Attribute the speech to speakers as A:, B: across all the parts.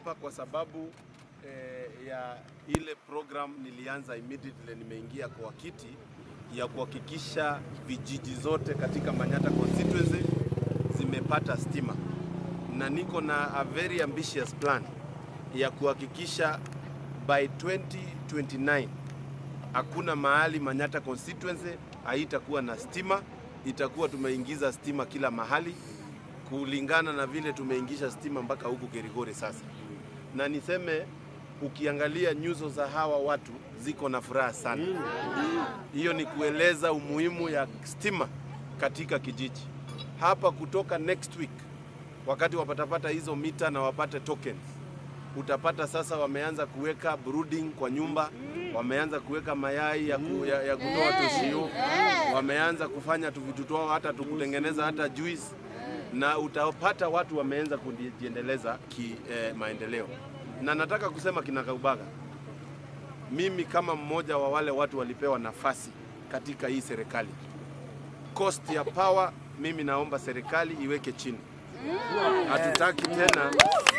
A: hapa kwa sababu eh, ya ile program nilianza immediately nimeingia kwa kiti ya kuhakikisha vijiji zote katika Manyata constituency zimepata stima, na niko na a very ambitious plan ya kuhakikisha by 2029 hakuna mahali Manyata constituency haitakuwa na stima, itakuwa tumeingiza stima kila mahali kulingana na vile tumeingisha stima mpaka huku Kerigore sasa. Na niseme ukiangalia nyuso za hawa watu ziko na furaha sana. Hiyo ni kueleza umuhimu ya stima katika kijiji hapa. Kutoka next week, wakati wapatapata hizo mita na wapate tokens, utapata sasa wameanza kuweka brooding kwa nyumba, wameanza kuweka mayai ya, ku, ya, ya kutoa toshio, wameanza kufanya tuvitu twao hata tukutengeneza hata juice na utapata watu wameanza kujiendeleza ki eh, maendeleo. Na nataka kusema kinagaubaga, mimi kama mmoja wa wale watu walipewa nafasi katika hii serikali, cost ya power, mimi naomba serikali iweke chini. Hatutaki tena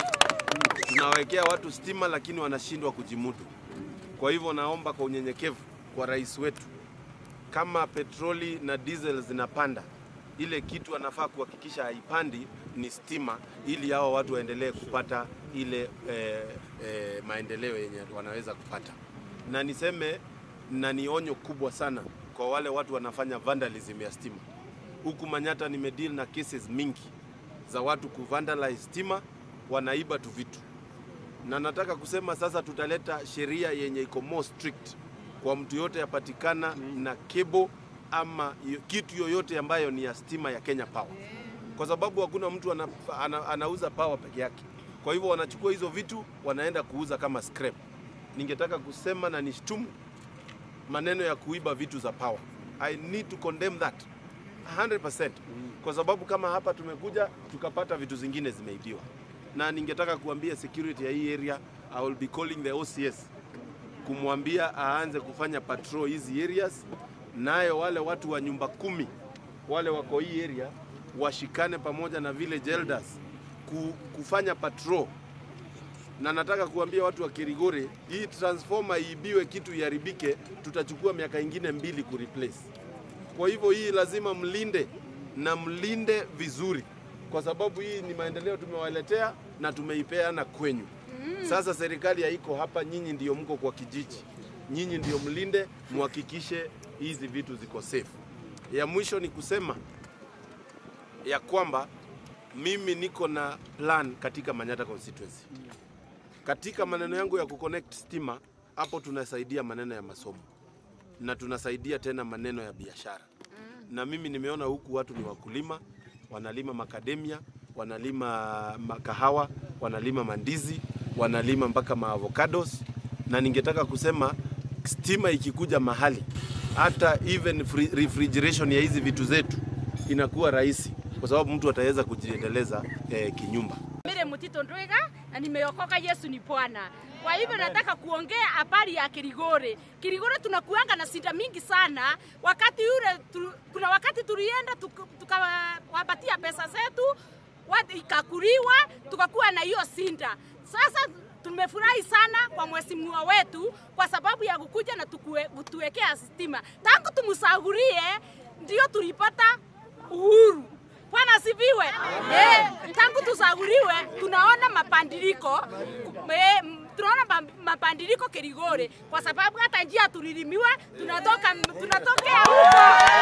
A: tunawekea watu stima, lakini wanashindwa kujimudu. Kwa hivyo naomba kwa unyenyekevu kwa rais wetu, kama petroli na diesel zinapanda ile kitu anafaa kuhakikisha haipandi ni stima, ili hao watu waendelee kupata ile eh, eh, maendeleo yenye wanaweza kupata. Na niseme na ni onyo kubwa sana kwa wale watu wanafanya vandalism ya stima. Huku Manyata nimedeal na cases mingi za watu kuvandalize stima, wanaiba tu vitu, na nataka kusema sasa tutaleta sheria yenye iko more strict kwa mtu yote yapatikana na cable ama kitu yoyote ambayo ni ya stima ya Kenya Power, kwa sababu hakuna mtu ana, ana, anauza power peke yake. Kwa hivyo wanachukua hizo vitu wanaenda kuuza kama scrap. Ningetaka kusema na nishtumu maneno ya kuiba vitu za power. I need to condemn that 100%, kwa sababu kama hapa tumekuja tukapata vitu zingine zimeibiwa, na ningetaka kuambia security ya hii area, I will be calling the OCS kumwambia aanze kufanya patrol hizi areas nayo wale watu wa nyumba kumi wale wako hii area washikane pamoja na village elders kufanya patrol, na nataka kuambia watu wa Kirigore, hii transformer iibiwe, kitu iharibike, tutachukua miaka ingine mbili kureplace. Kwa hivyo hii lazima mlinde na mlinde vizuri, kwa sababu hii ni maendeleo tumewaletea na tumeipeana kwenyu. Sasa serikali haiko hapa, nyinyi ndio mko kwa kijiji, nyinyi ndio mlinde, muhakikishe hizi vitu ziko safe. Ya mwisho ni kusema ya kwamba mimi niko na plan katika Manyata constituency. Katika maneno yangu ya kuconnect stima, hapo tunasaidia maneno ya masomo na tunasaidia tena maneno ya biashara. Na mimi nimeona huku watu ni wakulima, wanalima makademia, wanalima makahawa, wanalima mandizi, wanalima mpaka maavocados, na ningetaka kusema stima ikikuja mahali hata even refrigeration ya hizi vitu zetu inakuwa rahisi, kwa sababu mtu ataweza kujiendeleza eh, kinyumba.
B: Mire Mutito Ndwiga na nimeokoka, Yesu ni Bwana. Kwa hivyo nataka kuongea habari ya Kirigore. Kirigore tunakuanga na sida mingi sana. Wakati yule tu, kuna wakati tulienda tukawapatia tuka pesa zetu ikakuliwa, tukakuwa na hiyo sinda. Sasa tumefurahi sana kwa mheshimiwa wetu kwa sababu ya kukuja na kutuwekea stima. Tangu tumsagurie ndio tulipata uhuru. Bwana asifiwe. Eh, tangu tusaguliwe tunaona mapandiliko eh, tunaona mapandiliko Kirigore kwa sababu hata njia tulilimiwa, tunatoka tunatokea huko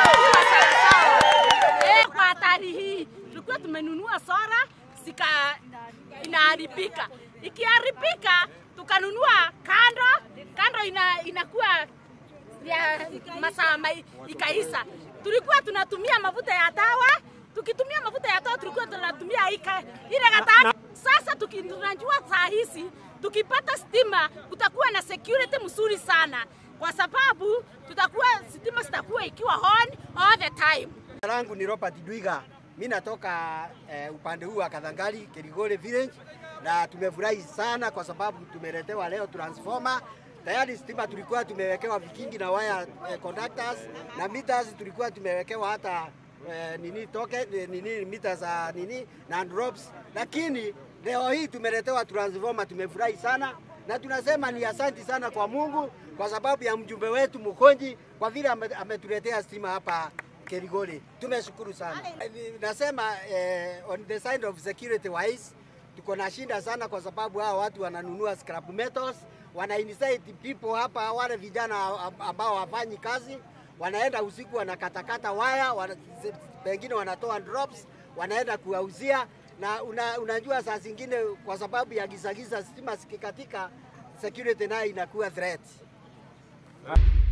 B: eh, kwa hatari hii tulikuwa tumenunua sora sika inaharibika ikiharibika tukanunua kando kando ina, inakuwa ya masaa ikaisa. Tulikuwa tunatumia mafuta ya tawa, tukitumia mafuta ya tawa tulikuwa tunatumia ika, ile katano. Sasa tunajua saa hizi tukipata stima kutakuwa na security mzuri sana, kwa sababu tutakuwa stima zitakuwa ikiwa on all the time.
C: langu ni Robert Dwiga, mimi natoka eh, upande huu wa Kadhangali Kirigore village na tumefurahi sana kwa sababu tumeletewa leo transformer. Tayari stima tulikuwa tumewekewa vikingi na waya eh, conductors na meters tulikuwa tumewekewa hata eh, nini toke eh, nini mita za nini na drops, lakini Leo hii tumeletewa transformer, tumefurahi sana na tunasema ni asanti sana kwa Mungu kwa sababu ya mjumbe wetu Mkonji kwa vile ame- ametuletea stima hapa Kerigoli. Tumeshukuru sana. Nasema eh, on the side of security wise tuko na shinda sana kwa sababu hao watu wananunua scrap metals, wana incite people hapa, wale vijana ambao hawafanyi kazi wanaenda usiku wanakatakata waya wana, pengine wanatoa drops wanaenda kuwauzia na una, unajua saa zingine kwa sababu ya gizagiza stima zikikatika security nayo inakuwa threat.